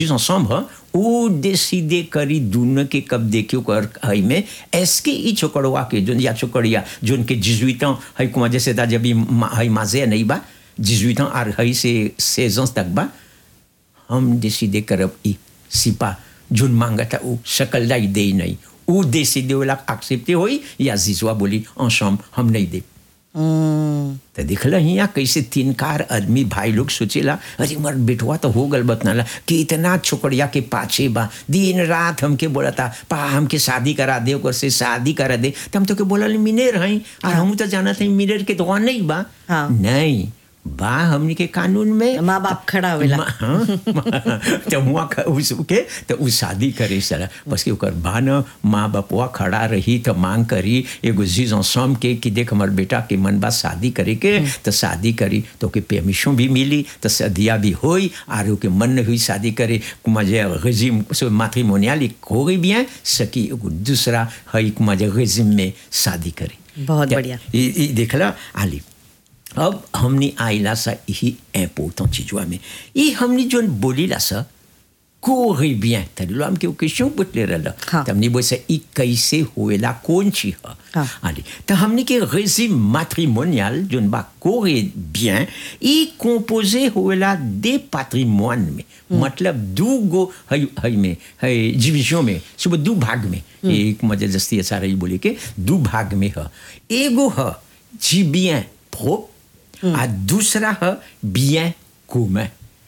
ensemble ह उ डिसीडे करी दुनो के कब देखियो कर हई में एसके ई छोकड़वा के जोन या छोकड़िया जोन के 18 ans हई कुमा जैसे ता जब ई मा- हई माजे नहीं बा 18 ans आर हई से 16 ans तक बा हम डिसीडे करब ई सिपा जोन मांगता उ शकल लाई दे नहीं उ डिसीडे वाला एक्सेप्टे होई या जिसवा बोली ensemble हम नहीं दे हम्म, तो देखल हिया कैसे तीन कार आदमी भाई लोग सोचेला अरे मर बेटवा तो हो गल बतनाला कि इतना छोकड़िया के पाछे बा दिन रात हमके बोलता पा हमके शादी करा दे ओकर से शादी करा दे तो हम तो के बोलल मिनेर हई और हम तो जानत हई मिनेर के तो नहीं बा हाँ। नहीं बा हमनी के कानून में माँ बाप खड़ा होवेला मा- हाँ, तो हुआ ख- उसके तो उ शादी करे सला बस कि ओकर बा न माँ बापवा खड़ा रही तो मांग करी एगो जीज सम के कि देख हमर बेटा के मन बा शादी करे के तो शादी करी तो के परमिशन भी मिली तो सदिया भी होई और ओके मन नहीं हुई शादी करे मजे रेजिम से मैट्रिमोनियल हो गई bien सकी एगो दूसरा हई मजे रेजिम में शादी करे बहुत ते- बढ़िया। ई- ई देखला आली अब हमने आइला सा यही इम्पोर्टेंट चीजवा में ये हमने जो बोलीला सा कोरे bien तरी लो हमके क्वेश्चन पूछले रहला हाँ। त हमने बोले ई कैसे होएला कौन चीज है हाँ। आली तो हमने के रेजिम मैट्रिमोनियल जोन बा कोरे bien ई कंपोजे होएला दे patrimoine में मतलब दू गो हई हई में हई डिवीजन में सुबह दू भाग में एक मजे जस्ती ऐसा रही बोले के दू भाग में है एगो है जी bien propre आ दूसरा है bien commun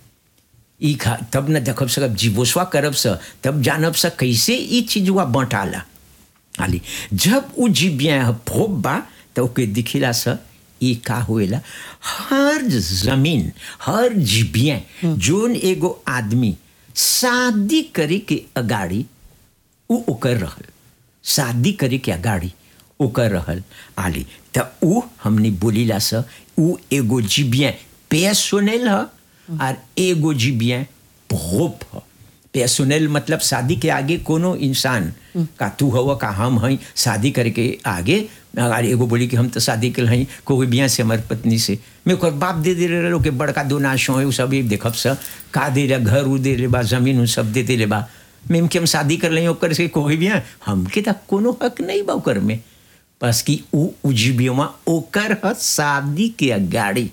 ई खा तब न देखब सकब जीवोस्वा करब स तब जानब स कैसे ई चीजवा बंटाला आली जब उ जीबिया प्रोब बा तो ओके दिखिला स ई का होएला हर जमीन हर जीबिया जोन एगो आदमी शादी करे के अगाड़ी उ ओकर रहल शादी करे के अगाड़ी ओकर रहल आली त उ हमने बोलीला स उ एगो जीबिया पेसोनेल ह और एगो जीबिया प्रोप ह पेसोनेल मतलब शादी के आगे कोनो इंसान का तू हव का हम हई शादी करे के आगे अगर एगो बोली कि हम तो शादी कल हई कोई बिया से हमार पत्नी से मैं ओकर बाप दे दे रहे के बड़का दो नाशो है उ सब एक देखब स का दे रहा घर उ दे ले बा जमीन उ सब दे दे ले बा मेम के हम शादी कर लें ओकर से कोई भी हैं हमके तो कोनो हक नहीं बा ओकर में बस कि उ उजीबियोमा ओकर ह शादी के अगाड़ी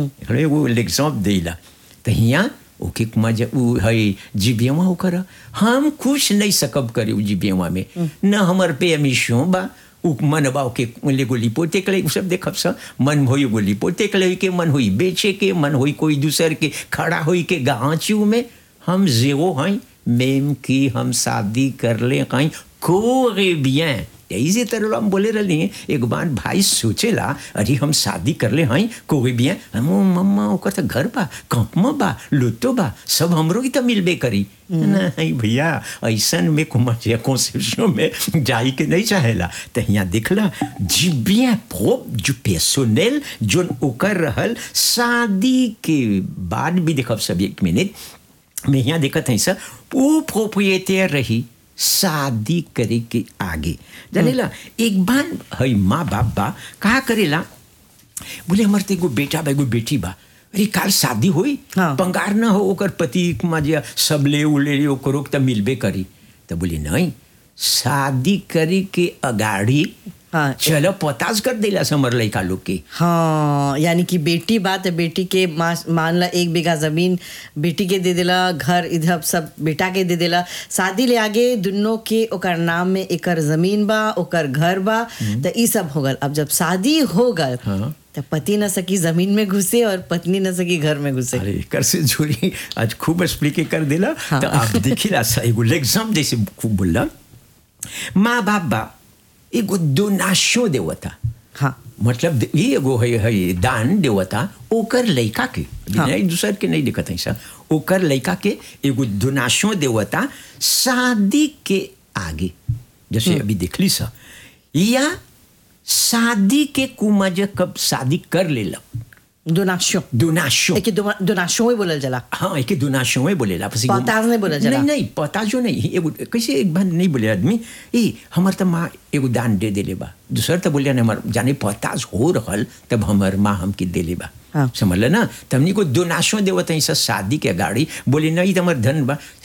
एगो एग्जाम्पल देला तो हियाँ ओके मजा उ है जीबियमा ओकर ह। हम खुश नहीं सकब करे उ जीबियमा में न हमर पे अमीशो बा उ मन बा ओके ले गोली पोते के उ सब देखब स मन होई गोली पोते के के मन होई बेचे के मन होई कोई दूसर के खड़ा होई के गाँचू में हम जीरो हैं मेम की हम शादी कर ले कहीं कोरे bien इसी तरह हम बोले रही हैं एक बार भाई सोचेला अरे हम शादी कर ले हैं कोई bien हम मम्मा ओकर तो घर बा कंपमा बा लुतो बा सब हमरो ही तो मिलबे करी नहीं भैया ऐसन में कुमार कॉन्सेप्शन में जाई के नहीं चाहेला तो यहाँ देखला जी bien propre जो personnel जोन ओकर रहल शादी के बाद भी देखब सब एक मिनट मैं यहाँ देखत हई सर वो प्रोप्रिएटर रही शादी करे के आगे जानेला एक बार हई माँ बाप बा कहा करेला बोले हमार तो एगो बेटा बा एगो बेटी बा अरे काल शादी होई हाँ। पंगार ना हो ओकर पति मजे सब ले उले ओकरो के तो मिलबे करी तो बोली नहीं शादी करे के अगाड़ी हाँ। चलो पताज कर देला समर लड़का लोग के हाँ यानी कि बेटी बात है बेटी के मा- मान ला एक बीघा जमीन बेटी के दे देला घर इधर सब बेटा के दे देला शादी ले आगे दुनों के ओकर नाम में एकर जमीन बा ओकर घर बा तो ई सब हो गल अब जब शादी हो गल हाँ। तो पति न सकी जमीन में घुसे और पत्नी न सकी घर में घुसे अरे कर से जोड़ी आज खूब एक्सप्लिके कर देला हाँ। तो आप देखिला सा एगो एग्जाम जैसे खूब बोलला माँ बाप बा एगो डोनाशो देवता हाँ मतलब दे- ये एगो है, है दान देवता ओकर लड़का के हाँ। एक दूसर के नहीं दिखत है सा ओकर लड़का के एगो डोनाशो देवता शादी के आगे जैसे अभी देखली सा या शादी के कुमज कब शादी कर लेलक दोनाशो डोनाशो एक दोनाशो ही बोलल जला हाँ एक दोनाशो में बोलेला पसी पताज नहीं बोला जला। नहीं नहीं पताजो नहीं एगो कैसे एक बार नहीं बोले आदमी ए हमार तो माँ एगो दान दे देले बा दूसर तो बोलिया नहीं हमार जाने पताज हो रहल तब हमार माँ हमके देले बा हाँ। समझल ना तमनी को दोनाशो देवत है सब शादी के गाड़ी बोले नहीं तो हमार धन बा